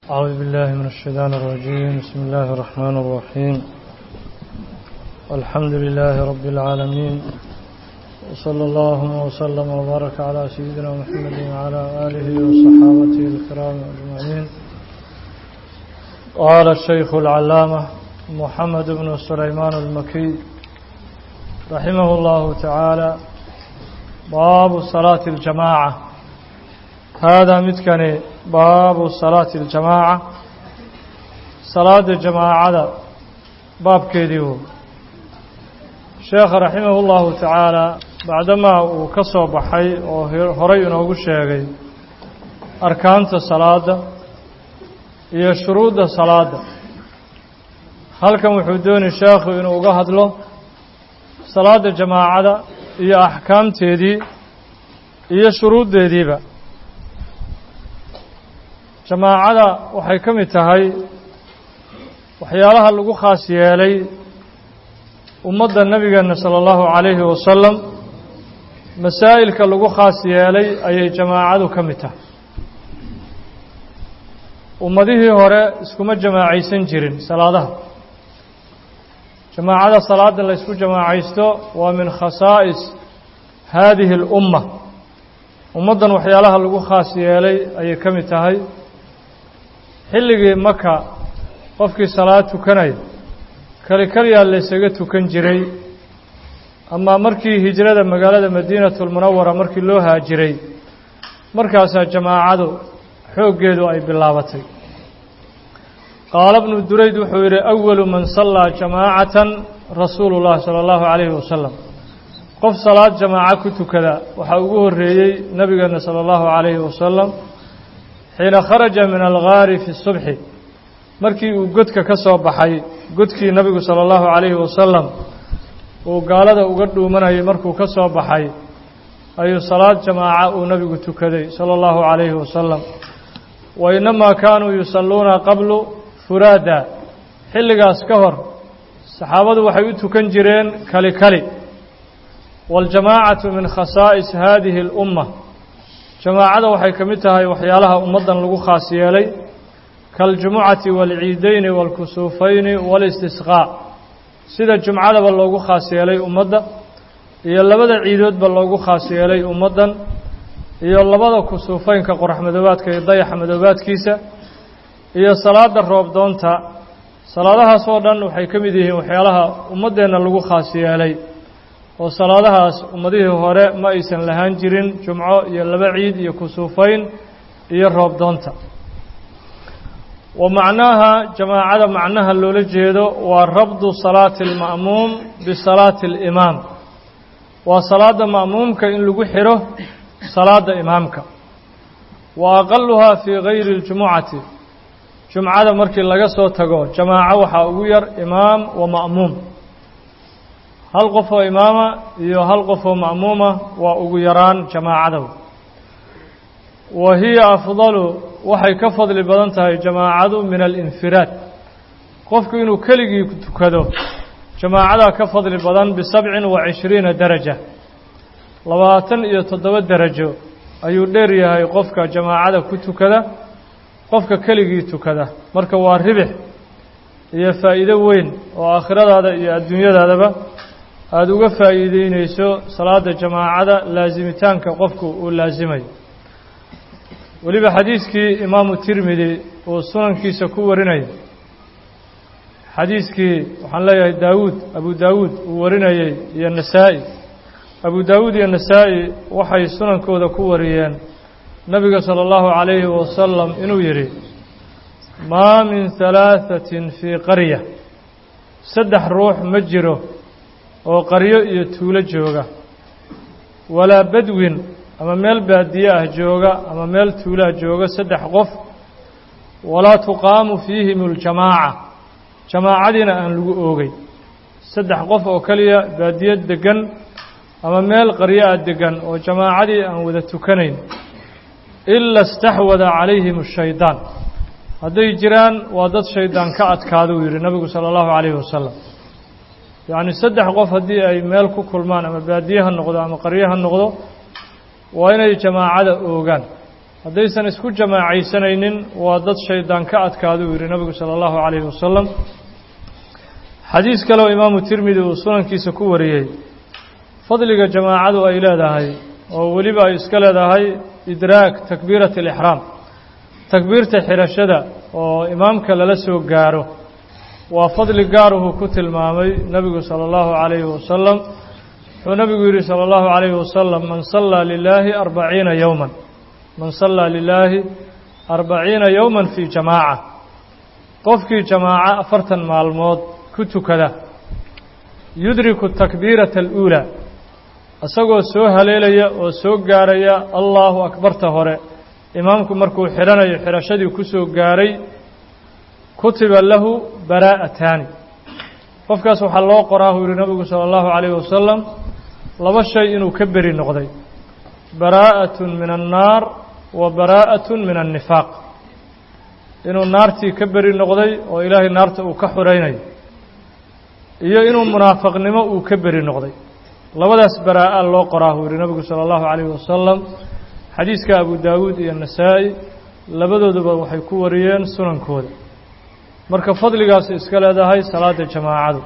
أعوذ بالله من الشيطان الرجيم بسم الله الرحمن الرحيم الحمد لله رب العالمين وصلى الله وسلم وبارك على سيدنا محمد وعلى آله وصحابته الكرام أجمعين قال الشيخ العلامة محمد بن سليمان المكي رحمه الله تعالى باب صلاة الجماعة هذا متكني باب صلاة الجماعة صلاة الجماعة باب كيديو شيخ رحمه الله تعالى بعدما وكسو بحي وهري نوغو شيغي أركانت الصلاة iyo shuruudda salaada halkan wuxuu doonay sheekhu inuu uga hadlo salaada jamaacada iyo axkaamteedii iyo shuruuddeediiba jamaacada waxay ka mid tahay waxyaalaha lagu khaas yeelay ummadda nebigeenna sala allahu calayhi wasalam masaa'ilka lagu khaas yeelay ayay jamaacadu ka mid tahay ummadihii hore iskuma jamaacaysan jirin salaadaha jamaacada salaada la ysku jamaacaysto waa min khasaa'is haadihi اlumma ummaddan waxyaalaha lagu khaas yeelay ayay ka mid tahay xilligii maka qofkii salaad tukanaya keli keliyaa laysaga tukan jiray ama markii hijrada magaalada madiinatu lmunawara markii loo haajiray markaasaa jamaacadu xooggeedu ay bilaabatay qaala bnu durayd wuxuu yidhi awalu man sallaa jamaacatan rasuulu llahi sala allahu calayhi wasalam qof salaad jamaaco ku tukada waxaa ugu horreeyey nebigeenna sala allahu calayhi wasalam xiina kharaja min algaari fi subxi markii uu godka ka soo baxay godkii nebigu sala allahu calayhi wasalam uu gaalada uga dhuumanayay markuu ka soo baxay ayuu salaad jamaaca uu nebigu tukaday sala allahu calayhi wasalam wa inamaa kaanuu yusalluuna qablu furaada xilligaas ka hor saxaabadu waxay u tukan jireen kali kali waاljamaacatu min khasaa'is haadihi اlumma jamaacada waxay ka mid tahay waxyaalaha ummaddan lagu khaas yeelay kaaljumucati wاlciideyni wاlkusuufayni wاlistisqaa sida jumcadaba loogu khaas yeelay ummadda iyo labada ciidoodba loogu khaas yeelay ummaddan iyo labada kusuufeynka qorax madoobaadka iyo dayaxa madoobaadkiisa iyo salaada roob doonta salaadahaas oo dhan waxay ka mid yihiin waxyaalaha ummaddeenna lagu khaas yeelay oo salaadahaas ummadihii hore ma aysan lahaan jirin jumco iyo laba ciid iyo kusuufeyn iyo roob doonta wa macnaaha jamaacada macnaha loola jeedo waa rabdu salaati alma'muum bisalaati alimaam waa salaada ma'muumka in lagu xidho salaada imaamka wa aqaluhaa fii gayri اljumucati jumcada markii laga soo tago jamaaco waxaa ugu yar imaam wa ma'muum hal qof oo imaama iyo hal qof oo ma'muuma waa ugu yaraan jamaacada wa hiya afdalu waxay ka fadli badan tahay jamaacadu min alinfiraad qofku inuu keligii tukado jamaacadaa ka fadli badan bisabcin wa cishriina daraja labaatan iyo toddoba derajo ayuu dheer yahay qofka jamaacada ku tukada qofka keligii tukada marka waa ribix iyo faa'iido weyn oo aakhiradaada iyo adduunyadaadaba aada uga faa'iideyneyso salaada jamaacada laasimitaanka qofku uu laasimayo weliba xadiiskii imaamu tirmidi uu sunankiisa ku warinaya xadiiskii waxaan leeyahay daawuud abu daawuud uu warinayey iyo nasaa-i abu daawuud iyo nasaa-i waxay sunankooda ku wariyeen nabiga salى اllahu عalayhi wasalam inuu yidhi maa min halaaثatin fii qarya saddex ruux ma jiro oo qaryo iyo tuulo jooga walaa badwin ama meel baadiye ah jooga ama meel tuulaha jooga saddex qof walaa tuqaamu fiihim اljamaaca jamaacadiina aan lagu oogay saddex qof oo keliya baadiye degan ama meel qaryo ah degan oo jamaacadii aan wada tukanayn ila istaxwada calayhim ashaydaan hadday jiraan waa dad shaydaan ka adkaada uu yidhi nabigu sala allahu calayhi wasalam yacni saddex qof haddii ay meel ku kulmaan ama baadiye ha noqdo ama qaryo ha noqdo waa inay jamaacada oogaan haddaysan isku jamaacaysanaynin waa dad shaydaan ka adkaada uu yidhi nabigu sala allahu calayhi wasalam xadiis kale oo imaamu tirmidi uu sunankiisa ku wariyey fadliga jamaacadu ay leedahay oo weliba ay iska leedahay idraag takbiirati alixraam takbiirta xidhashada oo imaamka lala soo gaaro waa fadli gaaruhu ku tilmaamay nebigu sala allahu calayhi wasalam wuxuu nebigu yidhi sala allahu calayhi wasalam man sallaa lilaahi arbaciina yowman man sallaa lilaahi arbaciina yowman fii jamaaca qofkii jamaaco afartan maalmood ku tukada yudriku takbiirata aluulaa isagoo soo haleelaya oo soo gaaraya allaahu akbarta hore imaamku markuu xidhanayo xidhashadii ku soo gaaray kutiba lahu baraa'ataani qofkaas waxaa loo qoraa uu yihi nabigu sala allahu calayhi wasalam laba shay inuu ka beri noqday baraa'atun min annaar wa baraa'atun min annifaaq inuu naartii ka beri noqday oo ilaahay naarta uu ka xuraynayo iyo inuu munaafaqnimo uu ka beri noqday labadaas baraa'a loo qoraa uu yihi nabigu sala allahu calayhi wasalam xadiiska abu daawuud iyo nasaa'i labadooduba waxay ku wariyeen sunankooda marka fadligaas iska leedahay salaada jamaacadu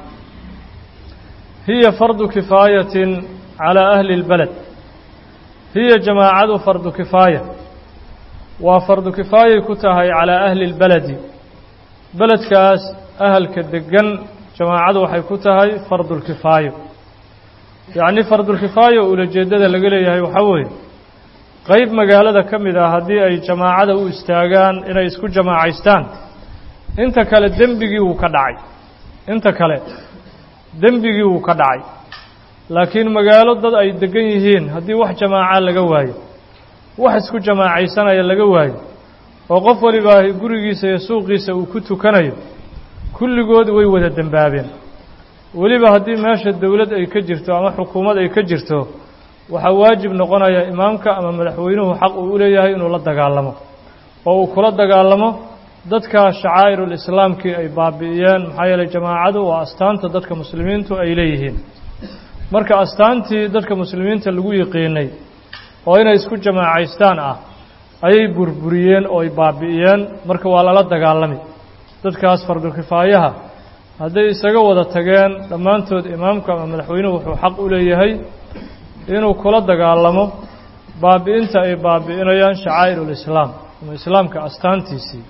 hiya fardu kifaayatin calaa ahli اlbeled hiya jamaacadu fardu kifaaya waa fardu kifaayay ku tahay calaa ahli اlbeledi beledkaas ahalka degan jamaacadu waxay ku tahay fardulkifaayo yacni fardulkifaayo ulajeeddada laga leeyahay waxaa weeye qeyb magaalada ka mid ah haddii ay jamaacada u istaagaan inay isku jamaacaystaan inta kale dembigii wuu ka dhacay inta kale dembigii wuu ka dhacay laakiin magaalo dad ay degan yihiin haddii wax jamaaca laga waayo wax isku jamaacaysanaya laga waayo oo qof walibaa gurigiisa iyo suuqiisa uu ku tukanayo kulligood way wada dembaabeen weliba haddii meesha dowlad ay ka jirto ama xukuumad ay ka jirto waxaa waajib noqonaya imaamka ama madaxweynuhu xaq uu u leeyahay inuu la dagaalamo oo uu kula dagaalamo dadka shacaa'irulislaamkii ay baabi'iyeen maxaa yeelay jamaacadu waa astaanta dadka muslimiintu ay leeyihiin marka astaantii dadka muslimiinta lagu yiqiinay oo inay isku jamaacaystaan ah ayay burburiyeen oo ay baabi'iyeen marka waa lala dagaalami dadkaas fardulkifaayaha hadday isaga wada tageen dhammaantood imaamku ama madaxweynuhu wuxuu xaq u leeyahay inuu kula dagaalamo baabi'inta ay baabi'inayaan shacaa'irulislaam ama islaamka astaantiisii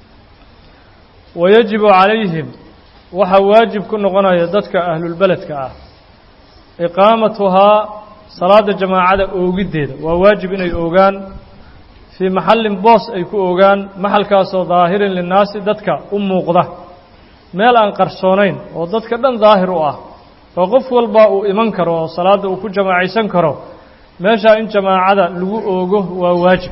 wayajibu calayhim waxaa waajib ku noqonaya dadka ahlulbeledka ah iqaamatuhaa salaada jamaacada oogiddeeda waa waajib inay oogaan fii maxallin boos ay ku oogaan maxalkaasoo daahirin linnaasi dadka u muuqda meel aan qarsoonayn oo dadka dhan daahir u ah oo qof walba uu iman karo oo salaadda uu ku jamaacaysan karo meeshaa in jamaacada lagu oogo waa waajib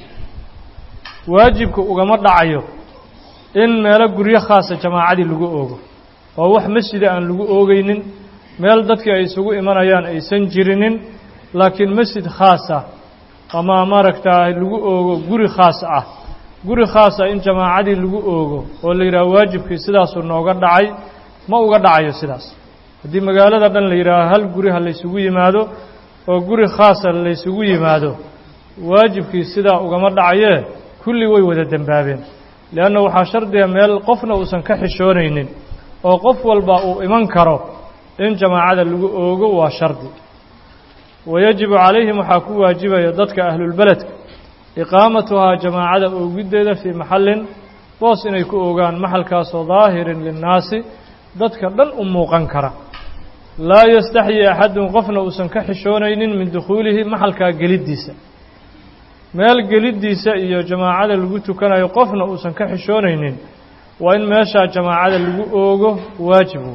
waajibka ugama dhacayo in meelo guryo khaasa jamaacadii lagu oogo oo wax masjida aan lagu oogaynin meel dadkii ay isugu imanayaan aysan jirinin laakiin masjid khaasa ama maaragtaa lagu oogo guri khaas ah guri khaasa in jamaacadii lagu oogo oo la yidhaha waajibkii sidaasuu nooga dhacay ma uga dhacayo sidaas haddii magaalada dhan la yidhaaho hal guri ha laysugu yimaado oo guri khaasa laysugu yimaado waajibkii sidaa ugama dhacayee kulli way wada dembaabeen leanna waxaa shardiga meel qofna uusan ka xishoonaynin oo qof walba uu iman karo in jamaacada lagu oogo waa shardi wayajibu calayhim waxaa ku waajibaya dadka ahlulbeledka iqaamatuhaa jamaacada oogiddeeda fii maxallin boos inay ku oogaan maxalkaasoo daahirin linnaasi dadka dhan u muuqan kara laa yastaxyi axadun qofna uusan ka xishoonaynin min dukhuulihi maxalkaa geliddiisa meel geliddiisa iyo jamaacada lagu tukanayo qofna uusan ka xishoonaynin waa in meeshaa jamaacada lagu oogo waajibu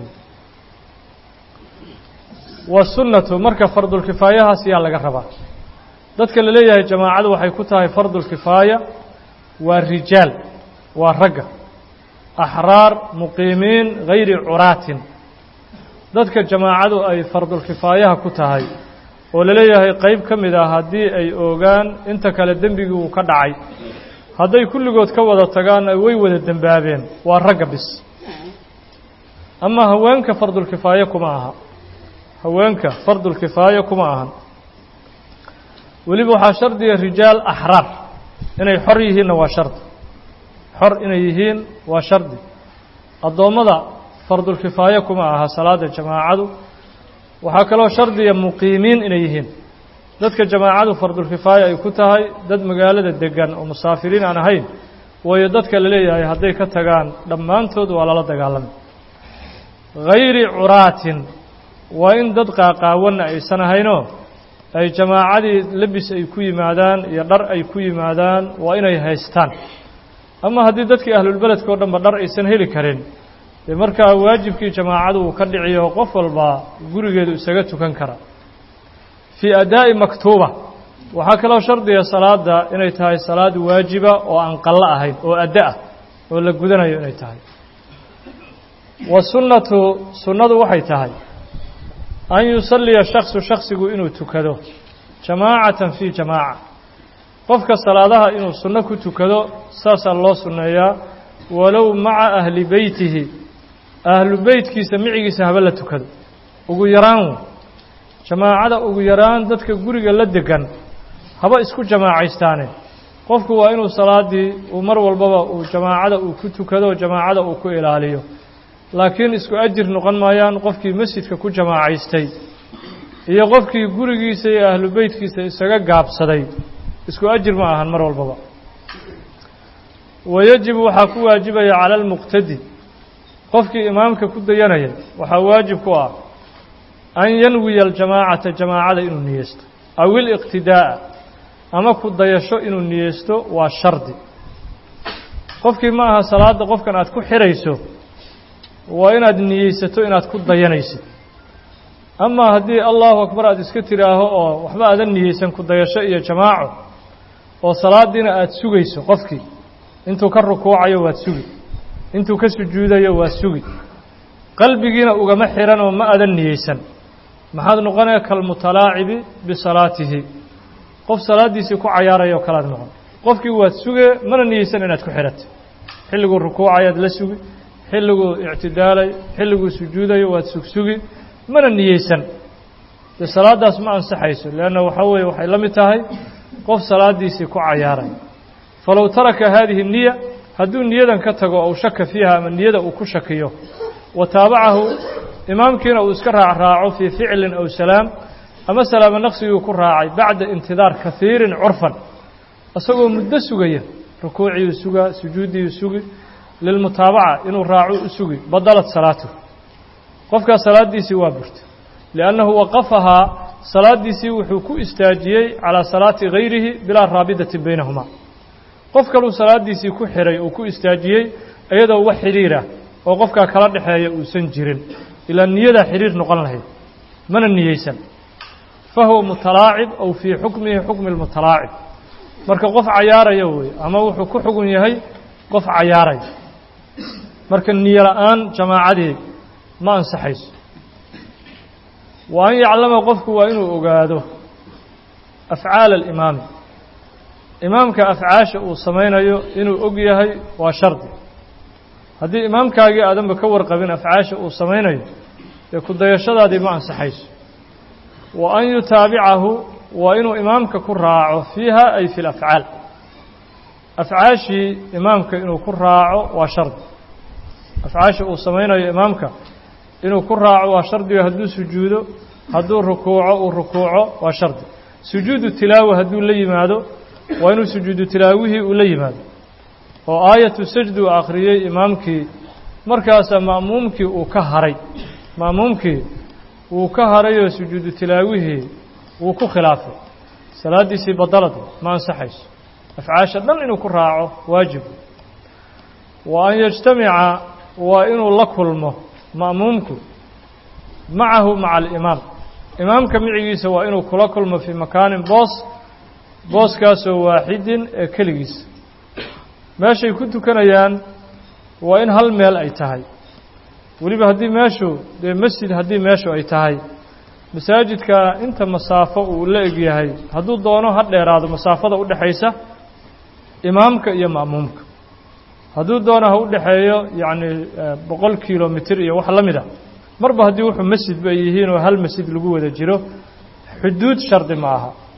wasunnatu marka fardulkifaayahaas yaa laga rabaa dadka la leeyahay jamaacadu waxay ku tahay fardulkifaaya waa rijaal waa ragga axraar muqiimiin hayri curaatin dadka jamaacadu ay fardulkifaayaha ku tahay oo la leeyahay qeyb ka mid ah haddii ay oogaan inta kale dembigii uu ka dhacay hadday kulligood ka wada tagaanna way wada dembaabeen waa ragga bis ama haweenka fardulkifaaye kuma aha haweenka fardulkifaaye kuma ahan weliba waxaa shardiga rijaal axraar inay xor yihiinna waa shardi xor inay yihiin waa shardi addoommada fardulkifaaye kuma aha salaada jamaacadu waxaa kaloo shardiya muqiimiin inay yihiin dadka jamaacadu fardulkifaaya ay ku tahay dad magaalada degan oo musaafiriin aan ahayn waayo dadka la leeyahay hadday ka tagaan dhammaantood waa lala dagaalamay hayri curaatin waa in dad qaaqaawanna aysan ahaynoo ay jamaacadii lebis ay ku yimaadaan iyo dhar ay ku yimaadaan waa inay haystaan ama haddii dadkii ahlulbeledka o dhanba dhar aysan heli karin dee markaa waajibkii jamaacadu uu ka dhiciyo qof walba gurigeedu isaga tukan kara fii adaa'i maktuuba waxaa kaloo shardiga salaada inay tahay salaad waajiba oo aan qallo ahayn oo addo ah oo la gudanayo inay tahay wa sunnatu sunnadu waxay tahay an yusalliya shaksu shaksigu inuu tukado jamaacatan fii jamaaca qofka salaadaha inuu sunno ku tukado saasaa loo sunneeyaa walow maca ahli beytihi ahlu beytkiisa micigiisa haba la tukado ugu yaraan jamaacada ugu yaraan dadka guriga la degan haba isku jamaacaystaane qofku waa inuu salaaddii uu mar walbaba uu jamaacada uu ku tukado jamaacada uu ku ilaaliyo laakiin isku ajir noqon maayaan qofkii masjidka ku jamaacaystay iyo qofkii gurigiisa iyo ahlu beytkiisa isaga gaabsaday isku ajir ma ahan mar walbaba wayajibu waxaa ku waajibaya cala almuqtadi qofkii imaamka ku dayanaya waxaa waajib ku ah an yanwiya aljamaacata jamaacada inuu niyeysto aw iliqtidaa'a ama ku dayasho inuu niyeysto waa shardi qofkii ma aha salaadda qofkan aad ku xidhayso waa inaad niyeysato inaad ku dayanaysid amaa haddii allahu akbar aad iska tidhaaho oo waxba aadan niyeysan ku dayasho iyo jamaaco oo salaaddiina aada sugayso qofkii intuu ka rukuucayo waad sugi intuu ka sujuudayo waa sugi qalbigiina ugama xihan oo ma adan niyeysan maxaad noqonaya kalmutalaacibi bisalaatihi qof salaaddiisii ku cayaaraya oo kalaad noqon qofkii waad sugee mana niyeysan inaad ku xidhatay xilliguu rukuucayaad la sugi xilliguu ictidaalay xilliguu sujuudayo waad sugsugi mana niyeysan dee salaaddaas ma ansaxayso leanna waxaa weeye waxay la mid tahay qof salaaddiisii ku cayaaray falow taraka haadihi niya hadduu niyadan ka tago ou shaka fiiha ama niyada uu ku shakiyo wa taabacahu imaamkiina uu iska raacraaco fii ficlin aw salaam ama salaamo naqsiguu ku raacay bacda intidaar kahiirin curfan isagoo muddo sugaya rukuuciyuu sugaa sujuuddiyuu sugi lilmutaabaca inuu raaco u sugi badalat salaatuh qofkaas salaaddiisii waa burtay liannahu waqafahaa salaaddiisii wuxuu ku istaajiyey calaa salaati gayrihi bilaa raabidati baynahumaa qof kaluu salaaddiisii ku xidhay uu ku istaajiyey iyadoo wax xidhiirah oo qofkaa kala dhexeeya uusan jirin ilaa niyadaa xidhiir noqon lahayd mana niyeysan fa huwa mutalaacib aw fii xukmihi xukmi lmutalaacib marka qof cayaaraya weeye ama wuxuu ku xugun yahay qof cayaaraya marka niyo la-aan jamaacadii ma ansaxayso wa an yaclama qofku waa inuu ogaado afcaala alimaami imaamka afcaasha uu samaynayo inuu og yahay waa shardi haddii imaamkaagii aadanba ka warqabin afcaasha uu samaynayo dee ku dayashadaadii ma ansaxayso wa an yutaabicahu waa inuu imaamka ku raaco fiiha ay fi lafcaal afcaashii imaamka inuu ku raaco waa shardi afcaasha uu samaynayo imaamka inuu ku raaco waa shardiga hadduu sujuudo hadduu rukuuco uu rukuuco waa shardi sujuudu tilaawa hadduu la yimaado waa inuu sujuudu tilaawihii uu la yimaado oo aayatu sajdi uu akhriyey imaamkii markaasaa ma'muumkii uu ka haray ma'muumkii wuu ka harayoo sujuudu tilaawihii wuu ku khilaafay salaaddiisii badalad ma ansaxayso afcaasha dhan inuu ku raaco waajibu wa an yajtamica waa inuu la kulmo ma'muumku macahu maca alimaam imaamka micigiisa waa inuu kula kulmo fii makaanin boos booskaasoo waaxidin ee keligiisa meeshay ku tukanayaan waa in hal meel ay tahay weliba haddii meeshu dee masjid haddii meeshu ay tahay masaajidka inta masaafo uu la eg yahay hadduu doono ha dheeraado masaafada u dhexaysa imaamka iyo ma'muumka hadduu doono ha u dhexeeyo yacni boqol kilomitir iyo wax la mid a marba haddii wuxuu masjidba ay yihiin oo hal masjid lagu wada jiro xuduud shardi ma aha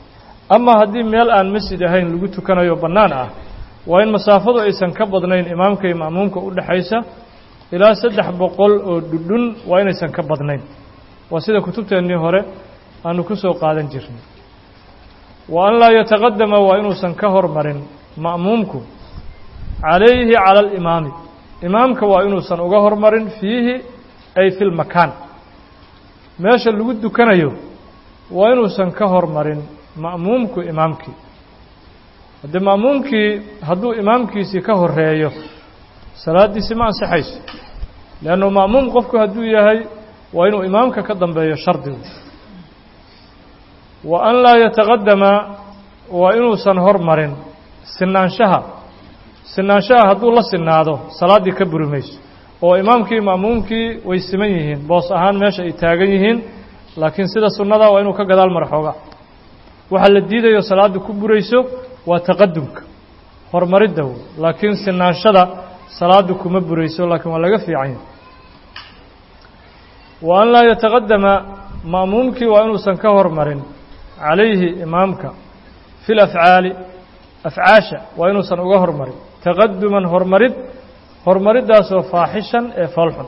ama haddii meel aan masjid ahayn lagu tukanayo bannaan ah waa in masaafadu aysan ka badnayn imaamka iyo ma'muumka u dhexaysa ilaa saddex boqol oo dhudhun waa inaysan ka badnayn waa sida kutubteennii hore aanu ku soo qaadan jirnay wa an laa yataqadama waa inuusan ka hormarin ma'muumku calayhi cala alimaami imaamka waa inuusan uga hormarin fiihi ay fi lmakaan meesha lagu dukanayo waa inuusan ka hormarin ma'muumku imaamkii haddee ma'muumkii hadduu imaamkiisii ka horeeyo salaaddiisi ma ansaxayso leannu ma'muum qofku hadduu yahay waa inuu imaamka ka dambeeyo shardigu wa an laa yataqadama waa inuusan hormarin sinaanshaha sinaanshaha hadduu la sinaado salaaddii ka buri mayso oo imaamkii ma'muumkii way siman yihiin boos ahaan meesha ay taagan yihiin laakiin sida sunnada waa inuu ka gadaal mara xooga waxaa la diidayo salaadda ku burayso waa taqadumka horumaridda wey laakiin sinaanshada salaaddu kuma burayso laakiin waa laga fiican yahay wa an laa yataqadama ma'muumkii waa inuusan ka hormarin calayhi imaamka fi lafcaali afcaasha waa inuusan uga hormarin taqaduman hormarid horumariddaasoo faaxishan ee foolxun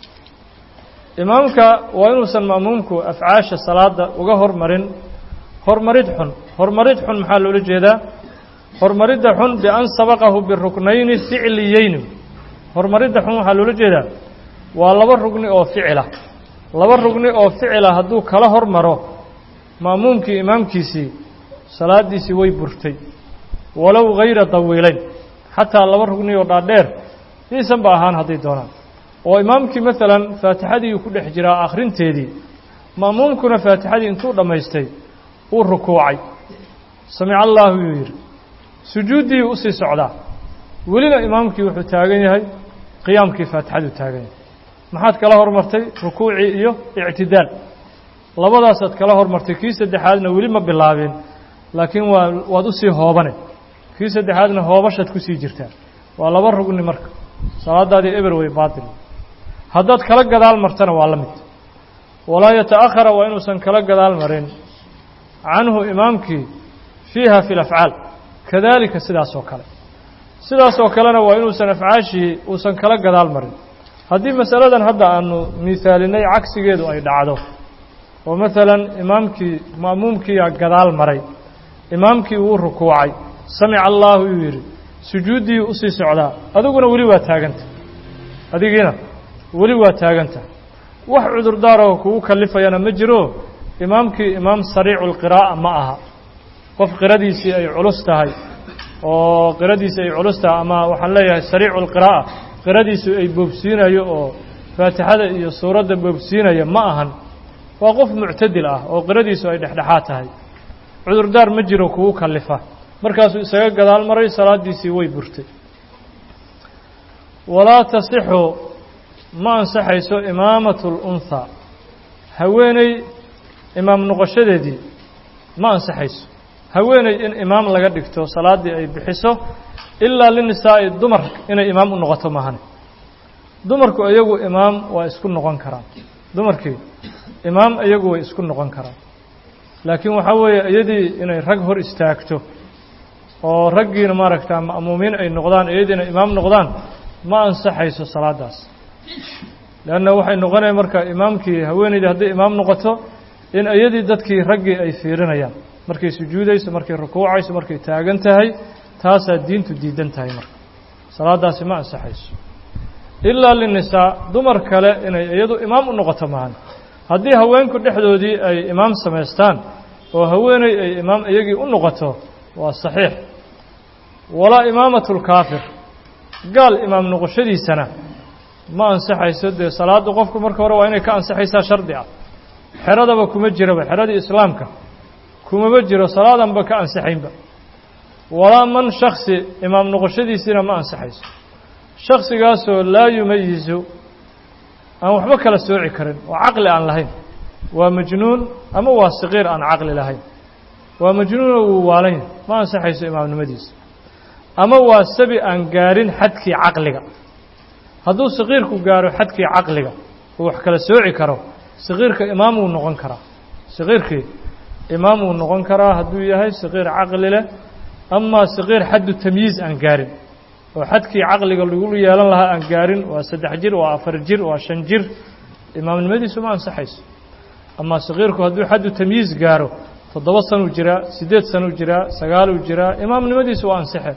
imaamka waa inuusan ma'muumku afcaasha salaada uga hormarin hormarid xun hormarid xun maxaa loola jeedaa hormaridda xun bian sabaqahu biruknayni ficliyeyni hormaridda xun waxaa loola jeedaa waa laba rugni oo ficila laba rugni oo ficila hadduu kala hormaro ma'muumkii imaamkiisii salaaddiisii way burtay walow hayra dawiilayn xataa laba rugni oo dhaadheer iisan ba ahaan hadday doonaan oo imaamkii maalan faatixadii ku dhex jiraa akhrinteedii ma'muumkuna faatixadii intuu dhammaystay uu rukuucay samica allaahu yuu yidhi sujuuddii u sii socdaa welina imaamkii wuxuu taagan yahay qiyaamkii faatixaduu taagan yahay maxaad kala hormartay rukuucii iyo ictidaal labadaasaad kala hormartay kii saddexaadna weli ma bilaabeen laakiin waa waad u sii hoobane kii saddexaadna hoobashaad ku sii jirtaa waa laba rugni marka salaadaadii eber way baatil haddaad kala gadaal martana waa la mid walaa yata'akhara waa inuusan kala gadaal marin canhu imaamkii fiiha fi lafcaal kadaalika sidaas oo kale sidaas oo kalena waa inuusan afcaashii uusan kala gadaal marin haddii masaladan hadda aanu miisaalinay cagsigeedu ay dhacdo oo maalan imaamkii ma'muumkiiyaa gadaal maray imaamkii wuu rukuucay samica allaahu yuu yidhi sujuuddii u sii socdaa adiguna weli waa taaganta adigiina weli waa taaganta wax cudurdaaroo kugu kallifayana ma jiro imaamkii imaam sariicu lqiraa'a ma aha qof qiradiisii ay culus tahay oo qiradiisii ay culus tahay ama waxaan leeyahay sariicu lqiraa'a qiradiisu ay boobsiinayo oo faatixada iyo suuradda boobsiinaya ma ahan waa qof muctadil ah oo qiradiisu ay dhexdhexaad tahay cudurdaar ma jiro kugu kallifa markaasuu isaga gadaal maray salaaddiisii way burtay walaa tasixu ma ansaxayso imaamatu lunhaa haweeney imaam noqoshadeedii ma ansaxayso haweeney in imaam laga dhigto salaaddii ay bixiso ilaa linisaa'i dumar inay imaam u noqoto maahane dumarku iyagu imaam waa isku noqon karaan dumarkii imaam iyagu way isku noqon karaan laakiin waxaa weeye iyadii inay rag hor istaagto oo raggiina maaragta ma'muumiin ay noqdaan iyadiina imaam noqdaan ma ansaxayso salaaddaas leanna waxay noqonaya marka imaamkii haweeneydii hadday imaam noqoto in iyadii dadkii raggii ay fiirinayaan markay sujuudayso markay rukuucayso markay taagan tahay taasaa diintu diidan tahay marka salaaddaasi ma ansaxayso ilaa linisaa dumar kale inay iyadu imaam u noqoto maahan haddii haweenku dhexdoodii ay imaam samaystaan oo haweeney ay imaam iyagii u noqoto waa saxiix walaa imaamatu lkaafir gaal imaam noqoshadiisana ma ansaxayso dee salaadda qofku marka hore waa inay ka ansaxaysaa shardi ah xeradaba kuma jiraba xeradii islaamka kumaba jiro salaadanba ka ansaxaynba walaa man shaksi imaam noqoshadiisiina ma ansaxayso shaksigaasoo laa yumayizu aan waxba kala sooci karin oo caqli aan lahayn waa majnuun ama waa saqiir aan caqli lahayn waa majnuunoo wuu waalan yahay ma ansaxayso imaamnimadiisa ama waa sabi aan gaarin xadkii caqliga hadduu saqiirku gaaro xadkii caqliga uu wax kala sooci karo saqiirka imaam wuu noqon karaa saqiirkii imaam uu noqon karaa hadduu yahay saqiir caqli leh amaa saqiir xaddu tamyiiz aan gaarin oo xadkii caqliga lagu yeelan lahaa aan gaarin waa saddex jir waa afar jir waa shan jir imaamnimadiisu ma ansaxayso amaa saqiirku hadduu xaddu tamyiiz gaaro toddoba sanuu jiraa siddeed sanuu jiraa sagaaluu jiraa imaamnimadiisu waa ansaxe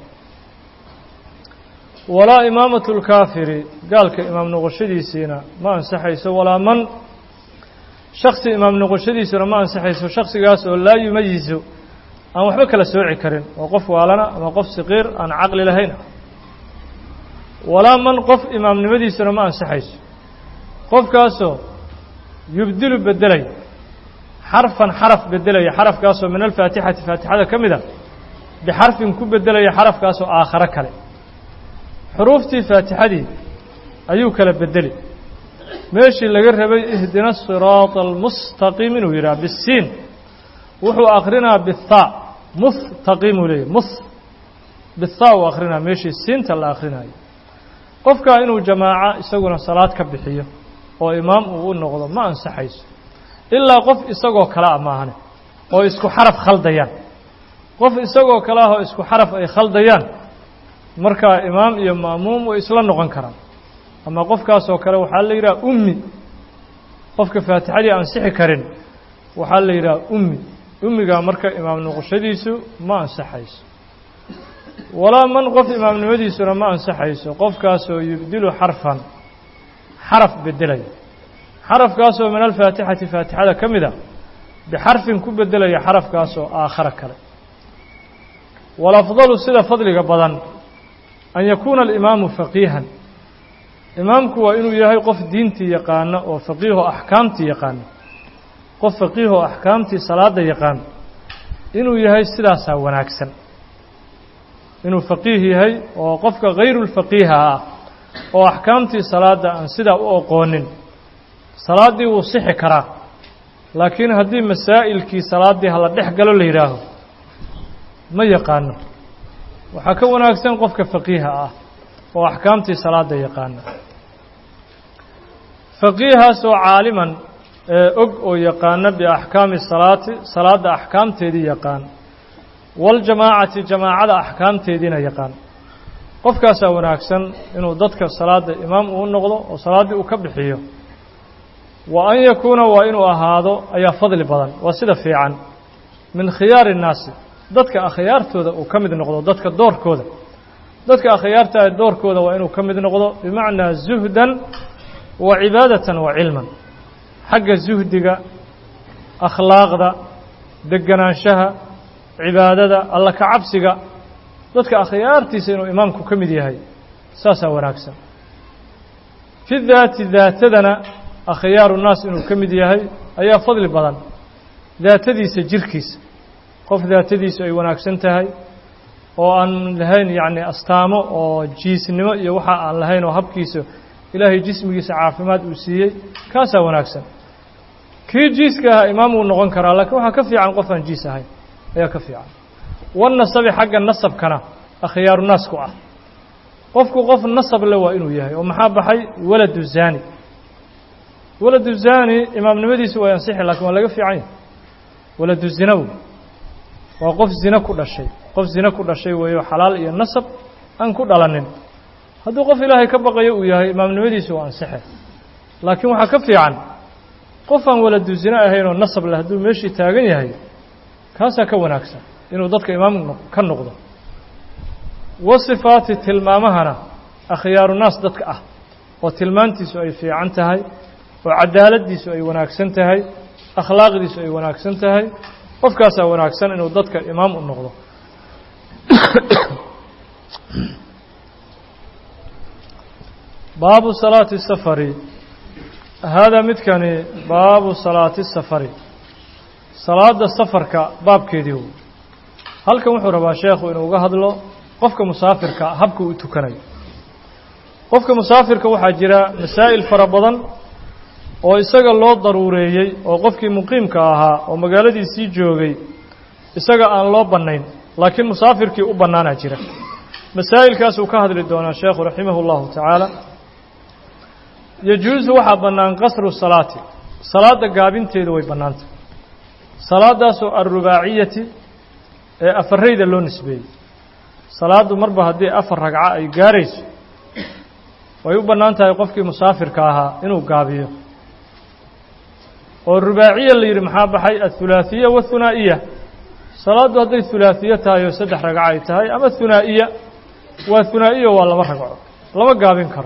walaa imaamatu lkaafiri gaalka imaam noqoshadiisiina ma ansaxayso walaa man shaksi imaam noqoshadiisuna ma ansaxayso shaksigaas oo laa yumayizu aan waxba kala sooci karin oo qof waalana ama qof saqiir aan caqli lahayn walaa man qof imaamnimadiisuna ma ansaxayso qofkaasoo yubdilu bedelay xarfan xaraf bedelaya xarafkaasoo min alfaatixati faatixada ka mid a bixarfin ku bedelaya xarafkaasoo aakharo kale xuruuftii faatixadii ayuu kala bedeli meeshii laga rabay ihdina asiraata almustaqiim inuu yidhaha bisiin wuxuu akrinaa bithaa mustaqiimuu leeyahy mus bithaa uu akrinaa meeshii siinta la akrinaayo qofkaa inuu jamaaco isaguna salaad ka bixiyo oo imaam uu u noqdo ma ansaxayso ilaa qof isagoo kale a maahane oo isku xaraf khaldayaan qof isagoo kale ah oo isku xaraf ay khaldayaan markaa imaam iyo ma'muum way isla noqon karaan ama qofkaasoo kale waxaa la yidhaha ummi qofka faatixadii ansixi karin waxaa la yidhaha ummi ummigaa marka imaam noqoshadiisu ma ansaxayso walaa man qof imaamnimadiisuna ma ansaxayso qofkaasoo yubdilu xarfan xaraf bedelaya xarafkaasoo min alfaatixati faatixada ka mid a bixarfin ku bedelaya xarafkaasoo aakhara kale walafdalu sida fadliga badan an yakuuna alimaamu faqiihan imaamku waa inuu yahay qof diintii yaqaana oo faqiihoo axkaamtii yaqaana qof faqiihoo axkaamtii salaada yaqaan inuu yahay sidaasaa wanaagsan inuu faqiih yahay oo qofka hayrulfaqiiha ah oo axkaamtii salaadda aan sidaa u oqoonin salaaddii wuu sixi karaa laakiin haddii masaa'ilkii salaaddii hala dhex galo la yidhaaho ma yaqaano waxaa ka wanaagsan qofka faqiiha ah oo axkaamtii salaadda yaqaana faqiihaas oo caaliman ee og oo yaqaana biaxkaami salaati salaadda axkaamteedii yaqaan waljamaacati jamaacada axkaamteediina yaqaan qofkaasaa wanaagsan inuu dadka salaadda imaam uu noqdo oo salaaddii uu ka bixiyo wa an yakuuna waa inuu ahaado ayaa fadli badan waa sida fiican min khiyaari innaasi dadka akhyaartooda uu ka mid noqdo dadka doorkooda dadka akhyaarta ah doorkooda waa inuu ka mid noqdo bimacnaa zuhdan wa cibaadatan wa cilman xagga zuhdiga akhlaaqda deganaanshaha cibaadada alla ka cabsiga dadka akhyaartiisa inuu imaamku ka mid yahay saasaa wanaagsan fi daati daatadana akhyaaru nnaas inuu ka mid yahay ayaa fadli badan daatadiisa jirkiisa qof daatadiisu ay wanaagsan tahay oo aan lahayn yacni astaamo oo jiisnimo iyo waxa aan lahayn oo habkiisa ilaahay jismigiisa caafimaad uu siiyey kaasaa wanaagsan kii jiiska ahaa imaam uu noqon karaa laakiin waxaa ka fiican qof aan jiis ahayn ayaa ka fiican wanasabi xagga nasabkana akhyaaru naas ku ah qofku qof nasab le waa inuu yahay oo maxaa baxay waladu zani waladu zani imaamnimadiisu way ansixi lakin waa laga fiican yahay waladu zinaw waa qof zine ku dhashay qof zine ku dhashay weeyo xalaal iyo nasab aan ku dhalanin hadduu qof ilaahay ka baqayo uu yahay imaamnimadiisu waa ansixe laakiin waxaa ka fiican qof aan waladu zine ahayn oo nasab leh hadduu meeshii taagan yahay kaasaa ka wanaagsan inuu dadka imaam ka noqdo wa sifaati tilmaamahana akhyaaru naas dadka ah oo tilmaantiisu ay fiican tahay oo cadaaladiisu ay wanaagsan tahay akhlaaqdiisu ay wanaagsan tahay qofkaasaa wanaagsan inuu dadka imaam u noqdo baabu salaati safari haadaa midkani baabu salaati safari salaada safarka baabkeedii wey halkan wuxuu rabaa sheekhu inuu uga hadlo qofka musaafirka habka uu tukanayo qofka musaafirka waxaa jira masaa'il fara badan oo isaga loo daruureeyey oo qofkii muqiimka ahaa oo magaaladiisii joogay isaga aan loo bannayn laakiin musaafirkii u bannaanaa jira masaa'ilkaasuu ka hadli doonaa sheekhu raximah اllahu tacaala yajuusu waxaa bannaan qasru salaati salaadda gaabinteedu way bannaantah salaadaasoo alrubaaciyati ee afarayda loo nisbeeyey salaaddu marba haddii afar ragco ay gaarayso way u bannaan tahay qofkii musaafirka ahaa inuu gaabiyo oo rubaaciya la yidhi maxaa baxay athulaahiya wathunaa'iya salaaddu hadday hulaahiye tahay oo saddex ragco ay tahay ama hunaa'iya waa hunaa'iya waa laba ragco lama gaabin karo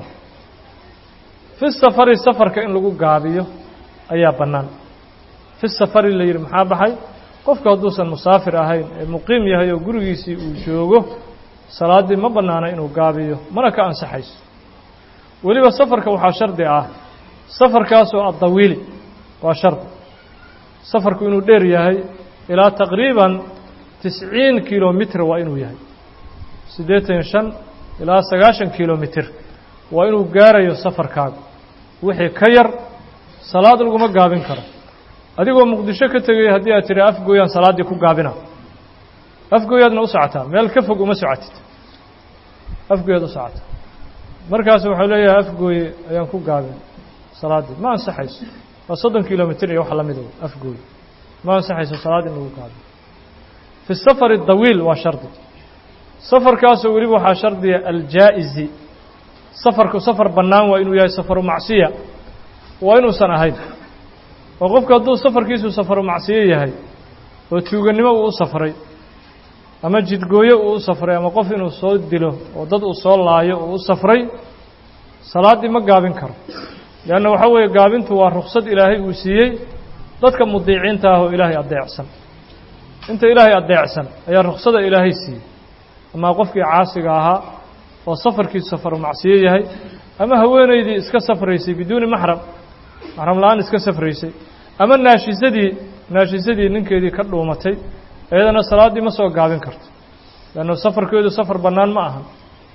fi safari safarka in lagu gaabiyo ayaa bannaan fi safari la yidhi maxaa baxay qofku hadduusan musaafir ahayn ee muqiim yahay oo gurigiisii uu joogo salaaddii ma bannaana inuu gaabiyo mana ka ansaxayso weliba safarka waxaa shardi ah safarkaasoo addawiili waa shardi safarku inuu dheer yahay ilaa taqriiban tisciin kilomitr waa inuu yahay siddeetan shan ilaa sagaashan kilomitr waa inuu gaarayo safarkaaga wixii ka yar salaad laguma gaabin karo adigoo muqdisho ka tegay haddii aad tidhi afgooyaan salaaddii ku gaabina afgooyaadna u socotaa meel ka fog uma socotid afgooyaad u socota markaas waxau leeyahay afgooye ayaan ku gaabin salaaddii ma ansaxayso waa soddon kilomitr iyo wax la mido afgooye ma ansaxayso salaad in lagu gaabiyo fi safari dawiil waa shardi safarkaasoo weliba waxaa shardiya aljaa'izi safarku safar bannaan waa inuu yahay safaru macsiya waa inuusan ahayn oo qofku hadduu safarkiisu safaru macsiyo yahay oo tuugannimo uu u safray ama jidgooyo uu u safray ama qof inuu soo dilo oo dad uu soo laayo uu u safray salaaddii ma gaabin karo leanna waxaa weeye gaabintu waa ruksad ilaahay uu siiyey dadka mudiiciinta ah oo ilaahay addeecsan inta ilaahay addeecsan ayaa ruksada ilaahay siiyey ama qofkii caasiga ahaa oo safarkiisu safaru macsiyo yahay ama haweenaydii iska safraysay biduuni maxram maxram la-aan iska safraysay ama naashisadii naashisadii ninkeedii ka dhuumatay iyadana salaaddii ma soo gaabin karto leannu safarkeedu safar bannaan ma ahan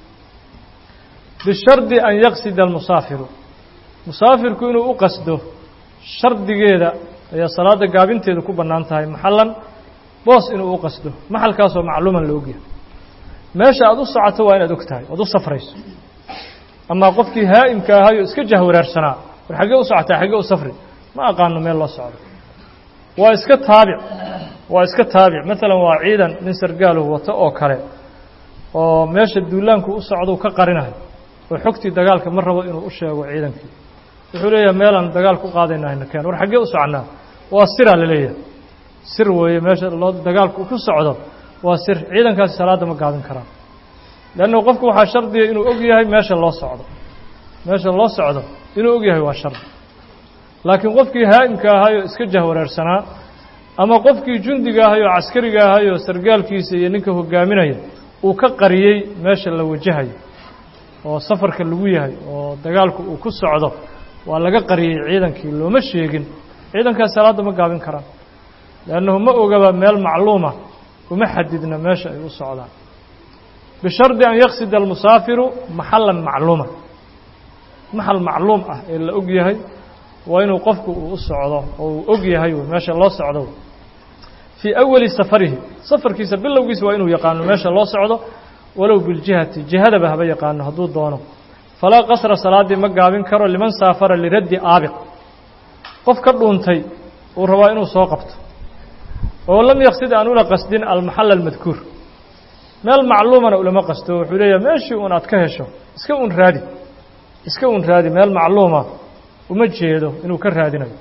bishardi an yaqsida almusaafiru musaafirku inuu u qasdo shardigeeda ayaa salaadda gaabinteedu ku bannaan tahay maxallan boos inuu u qasdo maxalkaasoo macluuman la ogyahay meesha aad u socoto waa inaad og tahay oad u safrayso amaa qofkii haa'imka ahayoo iska jahwareersanaa war xaggee u socotaa xaggee u safri ma aqaano meel loo socdo waa iska taabic waa iska taabic maalan waa ciidan nin sargaaluhu wato oo kale oo meesha duulaanku u socdou ka qarinayo oo xogtii dagaalka ma rabo inuu u sheego ciidankii wuxuu leeyahay meelaan dagaal ku qaadayna hayna keen war xaggee u soconnaa waa siraa la leeyahay sir weeye meesha loo dagaalku ku socdo waa sir ciidankaasi salaadda ma gaabin karaan leanna qofku waxaa shardiya inuu og yahay meesha loo socdo meesha loo socdo inuu og yahay waa shardi laakiin qofkii haa'imka ahayoo iska jahwareersanaa ama qofkii jundiga ahay oo caskariga ahay oo sargaalkiisa iyo ninka hogaaminaya uu ka qariyey meesha la wajahayo oo safarka lagu yahay oo dagaalku uu ku socdo waa laga qariyey ciidankii looma sheegin ciidankaas salaadda ma gaabin karaan leannahu ma ogaba meel macluuma uma xadidna meesha ay u socdaan bishardi an yaqsida almusaafiru maxalan macluuma maxal macluum ah ee la og yahay waa inuu qofku uu u socdo oo uu og yahay meesha loo socdo fii awali safarihi safarkiisa bilowgiisa waa inuu yaqaano meesha loo socdo walow biljihati jihadaba haba yaqaano hadduu doono falaa qasra salaaddii ma gaabin karo liman saafara liraddi aabiq qof ka dhuuntay uu rabaa inuu soo qabto oo lam yaqsid aan ula qasdin almaxal almadkuur meel macluumana ulama qasto wuxuu leeyahay meeshii uun aad ka hesho iska un raadi iska un raadi meel macluuma uma jeedo inuu ka raadinayo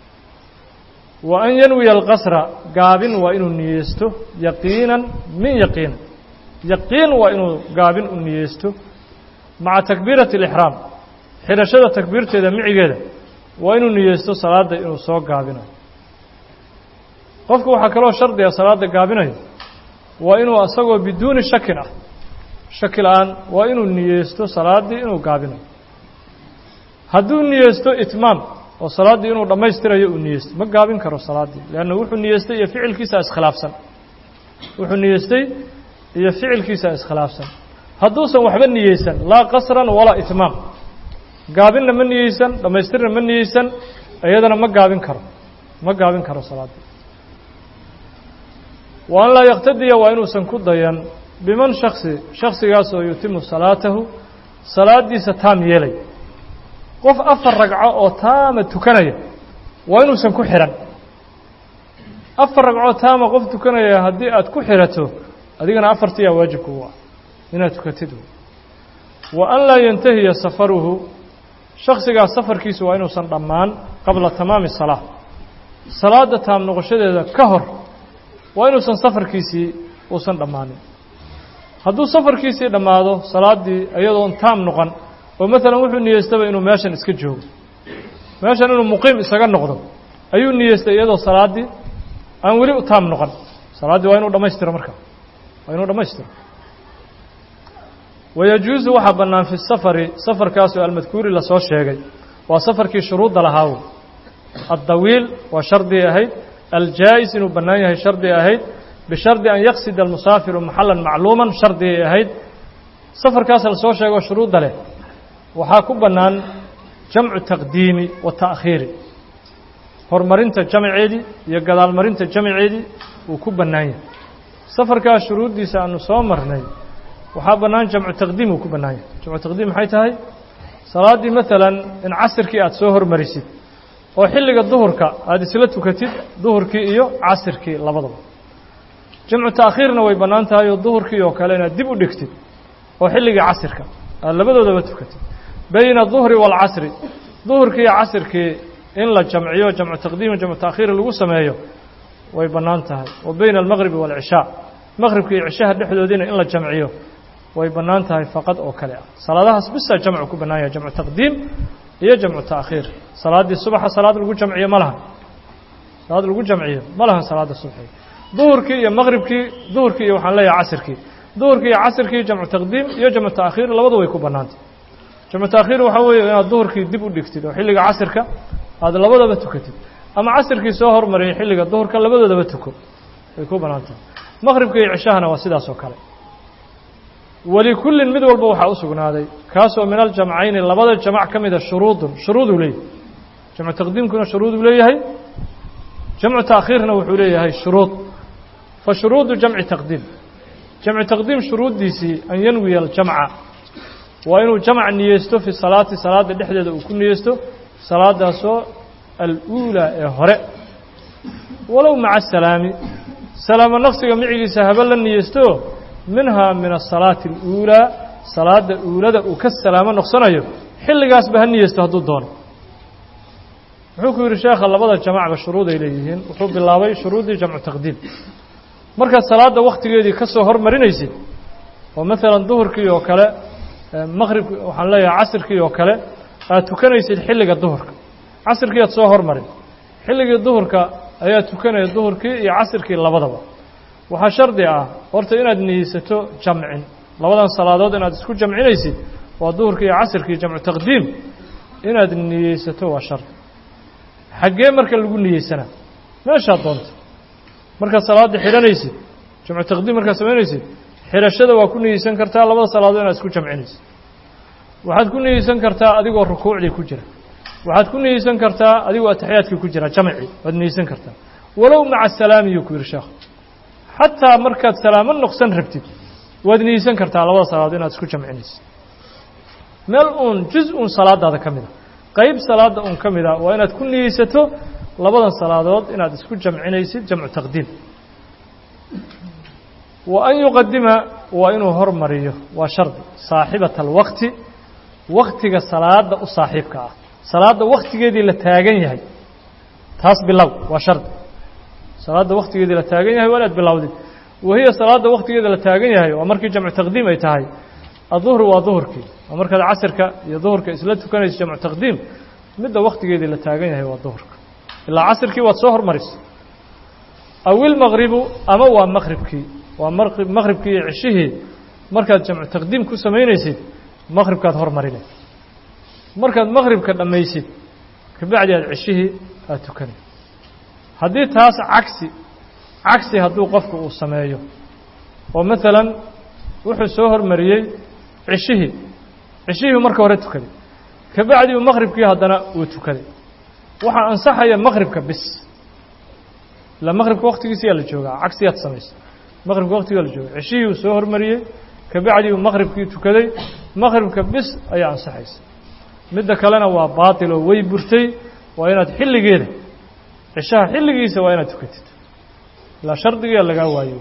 wa an yanwiya alqasra gaabin waa inuu niyeysto yaqiinan min yaqiin yaqiin waa inuu gaabin u niyeysto maca takbiirati alixraam xidhashada takbiirteeda micigeeda waa inuu niyeysto salaadda inuu soo gaabinayo qofku waxaa kaloo shardiga salaadda gaabinayo waa inuu asagoo biduuni shakin ah shaki la-aan waa inuu niyeysto salaaddii inuu gaabinayo hadduu niyeysto itmaam oo salaaddii inuu dhammaystirayo uu niyeysto ma gaabin karo salaaddii leanna wuxuu niyeystay iyo ficilkiisa iskhilaafsan wuxuu niyeystay iyo ficilkiisa iskhilaafsan hadduusan waxba niyeysan laa qasran walaa itmaam gaabinna ma niyeysan dhammaystirna ma niyeysan iyadana ma gaabin karo ma gaabin karo salaaddii wa an laa yaktadiya waa inuusan ku dayan biman shaksi shaksigaas oo yutimu salaatahu salaaddiisa taam yeelay qof afar ragco oo taama tukanaya waa inuusan ku xidhan afar ragcood taama qof tukanaya haddii aad ku xirato adigana afartiyaa waajibka u ah inaad tukatid wa an laa yantahiya safaruhu shaksigaas safarkiisu waa inuusan dhammaan qabla tamaami salaa salaada taam noqoshadeeda ka hor waa inuusan safarkiisii uusan dhammaanin hadduu safarkiisii dhammaado salaaddii iyadoon taam noqon oo maalan wuxuu niyeystaba inuu meeshan iska joogo meeshan inuu muqiim isaga noqdo ayuu niyeystay iyadoo salaaddii aan weli u taam noqon salaaddii waa inuu dhammaystiro marka waa inuu dhammaystiro wayajuusu waxaa bannaan fi safari safarkaasoo almadkuuri lasoo sheegay waa safarkii shuruudda lahaawo addawiil waa shardi ahayd aljaa'is inuu bannaan yahay shardi ahayd bishardi an yaqsida almusaafiru maxalan macluuman shardigay ahayd safarkaas lasoo sheego shuruudda leh waxaa ku bannaan jamcu taqdiimi wa ta'khiiri horumarinta jamceedii iyo gadaalmarinta jamceedii wuu ku bannaan yahay safarkaas shuruuddiisa aanu soo marnay waxaa bannaan jamcu taqdiim uu ku bannaan yahay jamcu taqdiim maxay tahay salaaddii maalan in casirkii aada soo hormarisid oo xilliga duhurka aada isla tukatid duhurkii iyo casirkii labadaba jamcu ta'khiirna way bannaan tahay oo duhurkii oo kale inaad dib u dhigtid oo xilligii casirka aada labadoodaba tukatid bayna duhri waalcasri duhurkii iyo casirkii in la jamciyo jamcu taqdiim jamcu ta'khiir lagu sameeyo way bannaan tahay wa bayna almaqribi waalcishaa maqribka iyo cishaha dhexdoodiina in la jamciyo way bannaan tahay faqad oo kale ah salaadahaas bisaa jamcu ku bannaan yahay jamcu taqdiim iyo jamcu ta'khiir salaaddii subaxa salaad lagu jamciyo ma lahan salaad lagu jamciyo ma lahan salaadda subxiga duhurkii iyo maqribkii duhurkii iyo waxaan leeyahay casirkii duhurkii iyo casirkii jamcu taqdiim iyo jamcu ta'khiir labadu way ku bannaantay jamcu ta'khiir waxaa weeye inaad duhurkii dib u dhigtid oo xilliga casirka aada labadaba tukatid ama casirkii soo hormariyay xilliga duhurka labadoodaba tuko way ku bannaan tahay maqribka iyo cishahana waa sidaas oo kale walikullin mid walba waxaa u sugnaaday kaasoo min aljamcayni labada jamac ka mida shuruudun shuruuduu leeyahay jamcu taqdiimkuna shuruuduu leeyahay jamcu ta'khiirna wuxuu leeyahay shuruud fa shuruudu jamci taqdiim jamcu taqdiim shuruuddiisii an yanwiya aljamca waa inuu jamc niyeysto fi salaati salaada dhexdeeda uu ku niyeysto salaadaasoo aluulaa ee hore walow maca asalaami salaamo naqsiga micigiisa haba la niyeysto minhaa min asalaati aluulaa salaada uulada uu ka salaamo noqsanayo xilligaasba ha niyeysto hadduu doono wuxuu ku yidhi sheekha labada jamacba shuruuday leeyihiin wuxuu bilaabay shuruuddii jamcu taqdiim markaad salaadda wakhtigeedii ka soo hormarinaysid oo maalan duhurkii oo kale maqrib waxaan leeyahay casirkii oo kale aad tukanaysid xilliga duhurka casirkii aad soo hormarin xilligii duhurka ayaa tukanaya duhurkii iyo casirkii labadaba waxaa shardi ah horta inaad niyeysato jamcin labadan salaadood inaad isku jamcinaysid waa duhurkii iyo casirkii jamcu taqdiim inaad niyeysato waa shardi xaggee marka lagu niyeysanaa meeshaad doonta markaad salaadda xidhanaysid jamcu taqdiim markaad samaynaysid xidhashada waa ku niyeysan kartaa labada salaadood inaad isku jamcinaysid waxaad ku niyeysan kartaa adigoo rukuucdii ku jira waxaad ku niyeysan kartaa adigoo ataxiyaadkii ku jira jamci waad niyeysan kartaa walow maca salaami yuu ku yidhi sheekh xataa markaad salaamo noqsan rabtid waad niyeysan kartaa labada salaadood inaad isku jamcinaysid meel uun juz un salaadaada ka mida qayb salaada un ka mida waa inaad ku niyeysato labadan salaadood inaad isku jamcinaysid jamcu taqdiim wa an yuqadima waa inuu hormariyo waa shardi saaxibata alwaqti waktiga salaada u saaxiibka ah salaadda waktigeedii la taagan yahay taas bilow waa shardi salaadda waktigeedii la taagan yahay waa inaad bilowdid wahiya salaadda waktigeeda la taagan yahay waa markii jamcu taqdiim ay tahay aduhru waa duhurkii waa markaad casirka iyo duhurka isla tukanaysa jamcu taqdiim midda waktigeedii la taagan yahay waa duhurka ilaa casirkii waad soo hormarisa aw ilmaqribu ama waa maqribkii waa maqribkii iyo cishihii markaad jamcu taqdiim ku samaynaysid maqribkaad hormarine markaad maqribka dhammaysid kabacdi aad cishihii aad tukanay haddii taas cagsi cagsi hadduu qofku uu sameeyo oo maalan wuxuu soo hormariyey cishihii cishihii marka hore tukaday kabacdi uu maqribkii haddana uu tukaday waxaa ansaxaya maqribka bis ilaa maqribka waktigiisiyaa la joogaa cagsiyaad samaysa maqribka waktigaa la jooga cishihii uu soo hormariyey kabacdi uu maqribkii tukaday maqribka bis ayaa ansaxaysa midda kalena waa baatil oo way burtay waa inaad xilligeeda cishaha xilligiisa waa inaad tukatid ilaa shardigiia lagaa waayo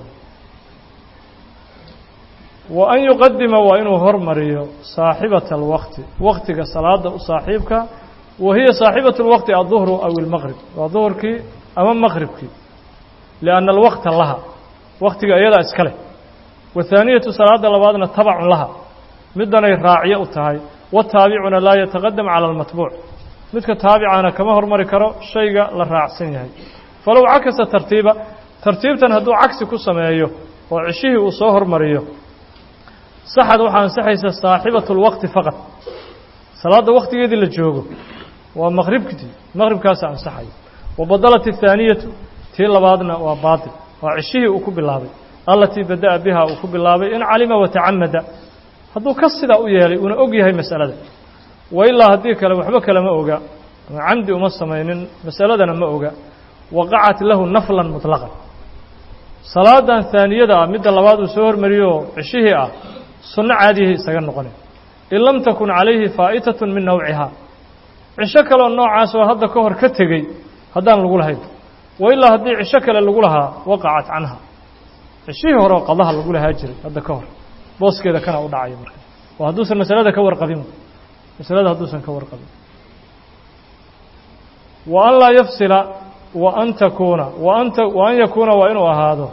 wa an yuqadima waa inuu hormariyo saaxibata alwaqti waqtiga salaada u saaxiibka wa hiya saaxibatu lwaqti adduhru aw ilmaqrib waa duhurkii ama maqribkii lianna alwaqta laha waqtiga iyadaa iska leh wathaaniyatu salaada labaadna tabacun laha middanay raacyo u tahay wataabicuna laa yataqadam cala almatbuuc midka taabicana kama hormari karo shayga la raacsan yahay falow cakasa tartiiba tartiibtan hadduu cagsi ku sameeyo oo ceshihii uu soo hormariyo saxad waxaa ansaxaysa saaxibatu lwaqti faqad salaadda waqtigeedii la joogo waa maqribkii maqribkaasa ansaxaya wa badalat athaaniyatu tii labaadna waa baatil waa ceshihii uu ku bilaabay allatii bada'a biha uu ku bilaabay in calima watacamada hadduu ka sidaa u yeelay uuna og yahay masalada wa ilaa haddii kale waxba kale ma oga ama camdi uma samaynin masaladana ma oga waqacat lahu naflan muطlaqan salaadan haaniyada ah midda labaad uu soo hormariyoo ceshihii ah sunno caadiyihii isaga noqonay in lam takun calayhi faa'itatun min nawcihaa cisho kaleoo noocaas oo hadda ka hor ka tegey haddaan lagu lahayn wa ilaa haddii cisho kale lagu lahaa waqacat canha cishihii hore oo qadaha lagu lahaa jiray hadda ka hor booskeeda kana u dhacayo marka oo hadduusan masalada ka warqabin masalada hadduusan ka warqabin wa an laa yafsila wa an takuuna wa an wa an yakuuna waa inuu ahaado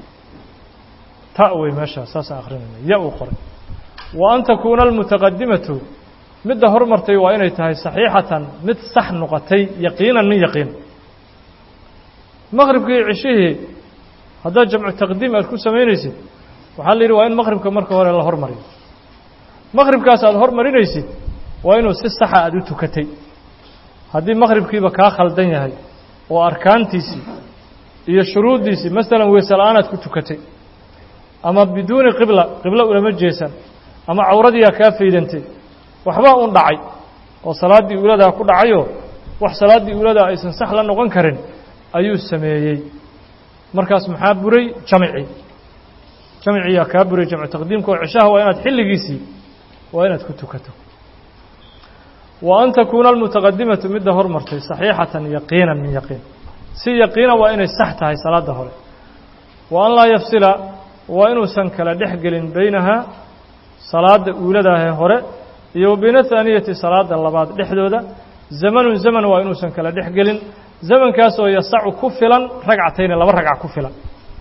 ta wey meeshaa saasaan akrinayna ya uu qoray wa an takuuna almutaqadimatu midda hormartay waa inay tahay saxiixatan mid sax noqotay yaqiinan min yaqiin maqribkii cishihii haddaad jamcu taqdiim aad ku samaynaysid waxaa la yidhi waa in maqribka marka hore la hormariyo maqribkaas aad hormarinaysid waa inuu si saxa aad u tukatay haddii maqribkiiba kaa khaldan yahay oo arkaantiisii iyo shuruuddiisii masalan weese la-aan aad ku tukatay ama biduuni qibla qiblo ulama jeesan ama cawradiiaa kaa faydantay waxbaa un dhacay oo salaaddii uuladaa ku dhacayoo wax salaaddii uuladaa aysan sax la noqon karin ayuu sameeyey markaas maxaa buray jamci jamciyaa kaa buray jamcu taqdiimka oo cishaha waa inaad xilligiisii waa inaad ku tukato wa an takuuna almutaqadimatu midda hormartay saxiixatan yaqiinan min yaqiin si yaqiina waa inay sax tahay salaadda hore wa an laa yafsila waa inuusan kala dhex gelin beynahaa salaadda uuladaahee hore iyo wa bayna thaaniyati salaadda labaad dhexdooda zamanun zaman waa inuusan kala dhex gelin zamankaasoo yasacu ku filan ragcatayni laba ragca ku filan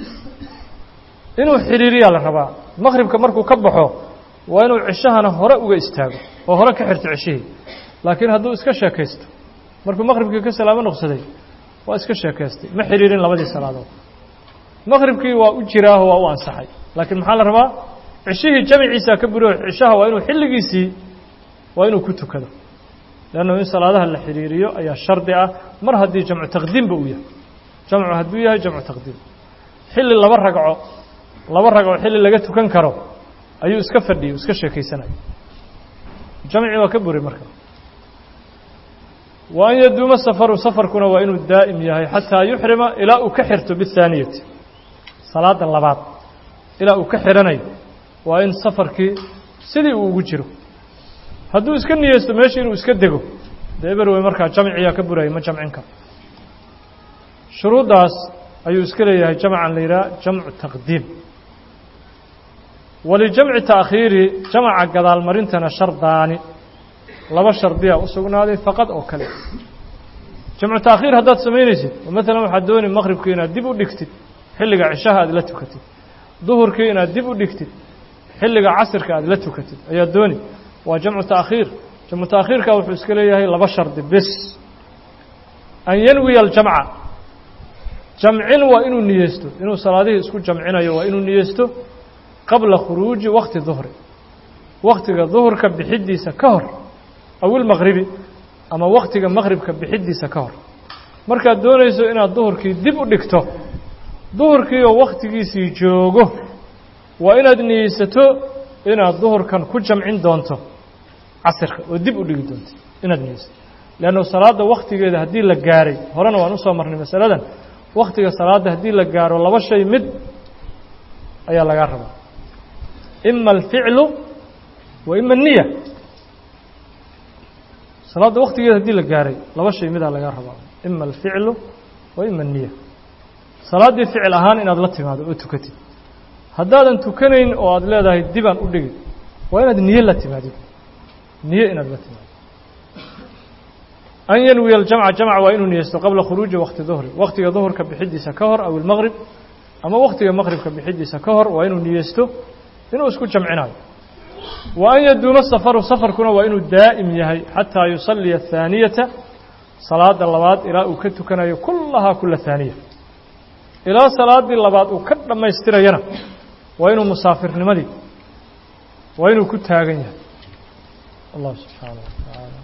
inuu xidhiiriyaa la rabaa maqribka markuu ka baxo waa inuu cishahana hore uga istaago oo hore ka xirto cishihii laakiin hadduu iska sheekaysto markuu maqribkii ka salaamo noqsaday waa iska sheekaystay ma xidhiirin labadii salaadood maqribkii waa u jiraaho waa u ansaxay laakiin maxaa la rabaa cishihii jamciisaa ka buriyo cishaha waa inuu xilligiisii waa inuu ku tukado leannu in salaadaha la xidhiiriyo ayaa shardi ah mar haddii jamcu taqdiimba uu yahay jamcu hadduu yahay jamcu taqdiim xilli laba ragco laba ragco xilli laga tukan karo ayuu iska fadhiyay iska sheekaysanaya jamci waa ka buri marka wa an yaduuma safaru safarkuna waa inuu daa'im yahay xataa yuxrima ilaa uu ka xirto bihaaniyati salaada labaad ilaa uu ka xiranayo waa in safarkii sidii uu ugu jiro hadduu iska niyeysto meesha inuu iska dego dee eber wey markaa jamciyaa ka buraya ma jamcin karo shuruuddaas ayuu iska leeyahay jamcan la yidhaha jamcu taqdiim walijamci taakhiiri jamca gadaalmarintana shardaani laba shardiyaa u sugnaaday faqad oo kale jamcu taakhiir haddaad samaynaysid oo maalan waxaad dooni maqribkii inaad dib u dhigtid xilliga cishaha aad la tukatid duhurkii inaad dib u dhigtid xilliga casirka aad la tukatid ayaad dooni waa jamcu taakhiir jamcu taakhiirka wuxuu iska leeyahay laba shardi bis an yanwiya aljamca jamcin waa inuu niyeysto inuu salaadihii isku jamcinayo waa inuu niyeysto qabla khuruuji wakti duhri waktiga duhurka bixiddiisa ka hor aw ilmaqribi ama waktiga maqribka bixiddiisa ka hor markaad doonayso inaad duhurkii dib u dhigto duhurkii oo wakhtigiisii joogo waa inaad niyeysato inaad duhurkan ku jamcin doonto casirka oo dib u dhigi doonto inaad niyeysato leannu salaadda wakhtigeeda haddii la gaaray horena waan usoo marnay masaladan wakhtiga salaadda haddii la gaaro laba shay mid ayaa lagaa rabaa ima alficlu wa ima aniya salaadda waktigeeda haddii la gaaray laba shay midaa lagaa rabaa ima alficlu wa ima aniya salaaddii ficil ahaan inaad la timaado oo tukatid haddaadan tukanayn oo aada leedahay dibaan u dhigi waa inaad niye la timaadid niye inaad la timaado an yanwiya aljamca jamc waa inuu niyeysto qabla khuruuji wakti duhri waktiga duhurka bixidiisa ka hor aw ilmaqrib ama waktiga maqribka bixidiisa ka hor waa inuu niyeysto inuu isku jamcinayo wa an yaduuma safaru safarkuna waa inuu daa'im yahay xataa yusalliya athaaniyata salaada labaad ilaa uu ka tukanayo kullahaa kula haaniya ilaa salaaddii labaad uu ka dhammaystirayana waa inuu musaafirnimadii waa inuu ku taagan yahay allah subxaanah wa tacaala